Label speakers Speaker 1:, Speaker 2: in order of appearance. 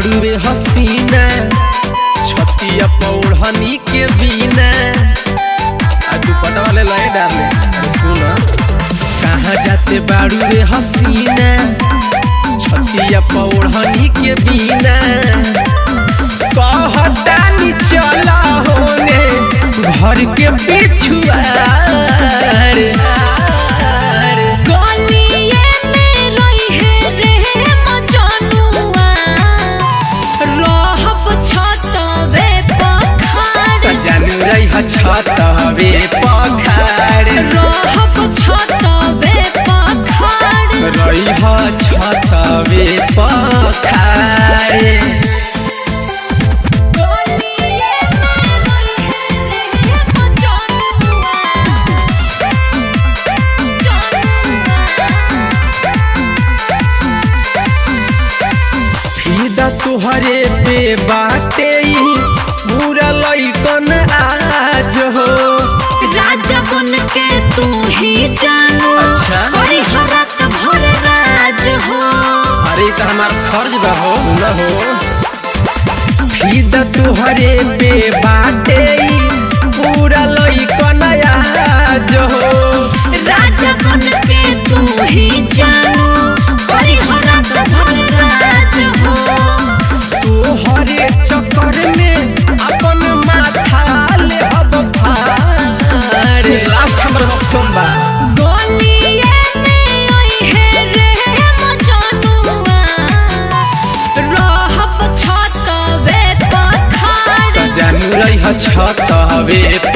Speaker 1: बाड़ू रे हसीना छतिया पौड़हनी के बिना आ दुपट्टा वाले लय डाले सुन कहाँ जाते बाड़ू रे हसीना छतिया पौड़हनी के बिना कहतानी चला होने घर के पिछुआर
Speaker 2: गलिए में रहे रे मजनुआ रहब छतवे पखाड़
Speaker 1: जानू रही छत हवे पखार
Speaker 2: रहब छतवे पखाड़
Speaker 1: रही छत हवे पखार
Speaker 2: गलिए में रहे रे मजनुआ
Speaker 1: फिदा तुहरे पे बाटे बुरा लइकन आज हो
Speaker 2: राजा बन के तू ही जानू
Speaker 1: अच्छा।
Speaker 2: अरे हरत भर राज हो
Speaker 1: अरे तो हमार फर्ज बा हो न हो फिदा तुहरे पे बाटे पूरा लइकन आज हो
Speaker 2: राजा बन के तू ही जानू अरे हरत भर राज हो
Speaker 1: तोहरे चक्कर में अपन माथा ले अब फाड़ लास्ट हमर ऑप्शन बा
Speaker 2: गलिए में आई है रे मजनुआ रहब छतवे पखाड़
Speaker 1: जानू रही छत हवे